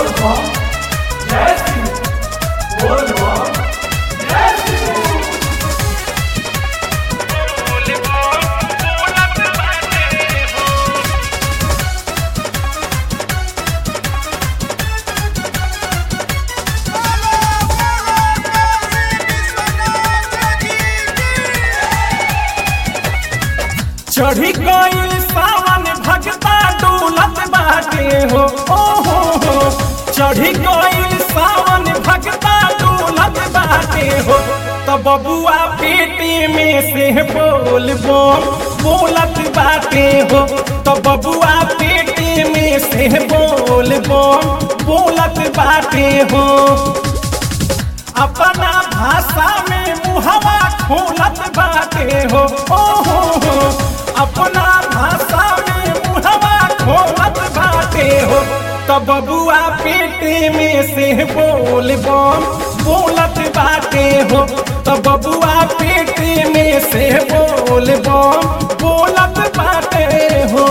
चढ़ी गईल सावन भगता डोलत बाटे हो ओ हो हो चढ़ी गईल सावन भगता डोलत बाटे हो तो बबुआ पेटे में से बोल बोल बोलत बाटे हो तो बबुआ पेटे में से बोल बोल बोलत बाटे हो अपना भाषा में मुहवा खोलत बाटे हो ओ हो हो अपना भाषा में मुहवा खोलत बाटे हो तो बबुआ पेटे में से बोल बम बोलत बाटे हो तो बबुआ पेटे में से बोल बम बोलत बाटे हो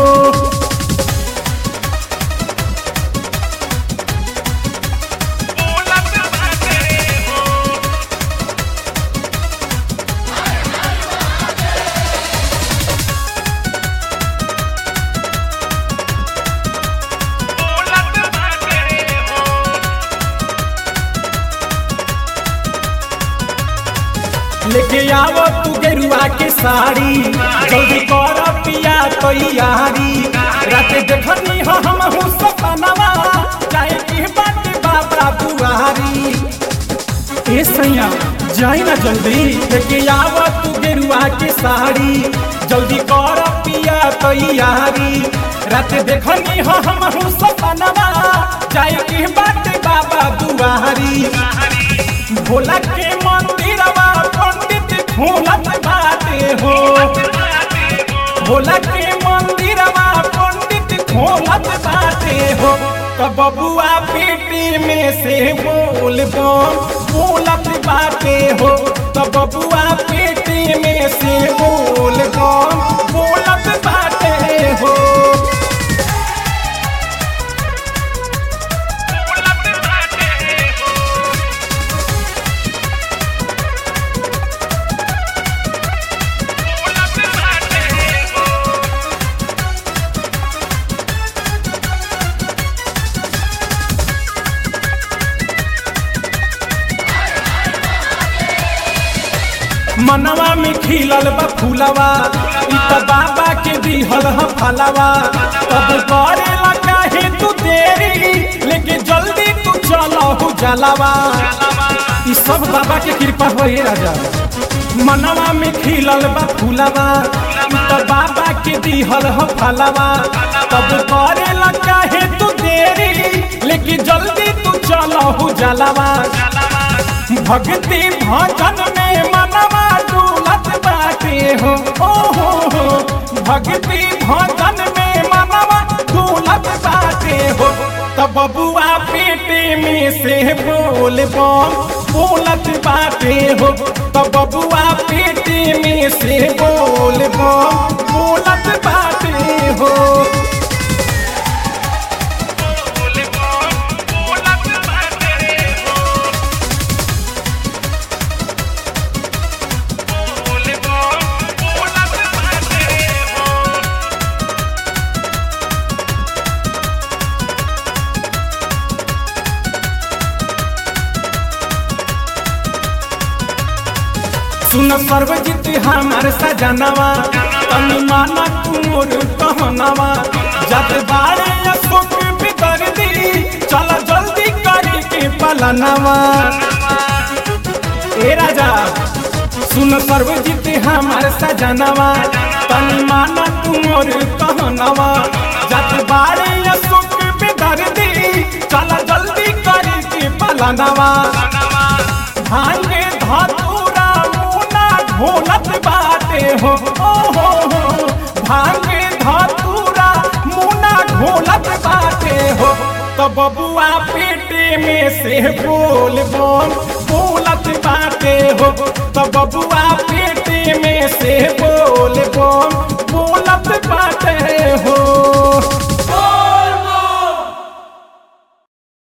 लेके आवो तू गेरुआ के साड़ी जल्दी कर पिया तैयारी रात देखनी हो हम हूँ सपनवा चाहे की बात बाबा दुआरी ए सैया जाई ना जल्दी लेके आवो तू गेरुआ के साड़ी जल्दी कर पिया तैयारी रात देखनी हो हम हूँ सपनवा चाहे की बात बाबा दुआरी भोला के मंदिरवा पंडित घूमत बाटे हो भोला के मंदिरवा पंडित घूमत बाटे हो तो बबुआ पेटे में से बोल बम बोलत बाटे हो तो बबुआ पेटे में से बोल बम बोलत बाटे हो मनवा में खिलल बा फूलवा इ त बाबा के दिहल ह फलवा तब करेला काहे तू देरी लेके जल्दी तू चलहु जलवा इ सब बाबा के कृपा होए राजा मनवा में खिलल बा फूलवा इ त बाबा के दिहल ह फलवा तब करेला काहे तू देरी लेके जल्दी तू चलहु जलवा भक्ति भजन में मनवा डूलत बाटे हो ओ हो हो भक्ति भजन में मनवा डूलत बाटे हो तो बबुआ पेटे में से बोल बम बोलत बाटे हो तो बबुआ पेटे में से बोल बम बोलत बाटे हो सुन सर्वजित हमार सजनवा तनी माना कुमोर कहनवा जब बारे अशोक बितर दी चल जल्दी करी के पलनवा ए राजा सुन सर्वजित हमार सजनवा तनी माना कुमोर कहनवा जब बारे अशोक बितर दी चल जल्दी करी के पलनवा भांगे धतूरा मुना ढोलत बाटे हो ओ हो हो भांगे धतूरा मुना ढोलत बाटे हो तो बबुआ पेटे में से बोल बोल बोलत बाटे हो तो बबुआ पेटे में से बोल बोल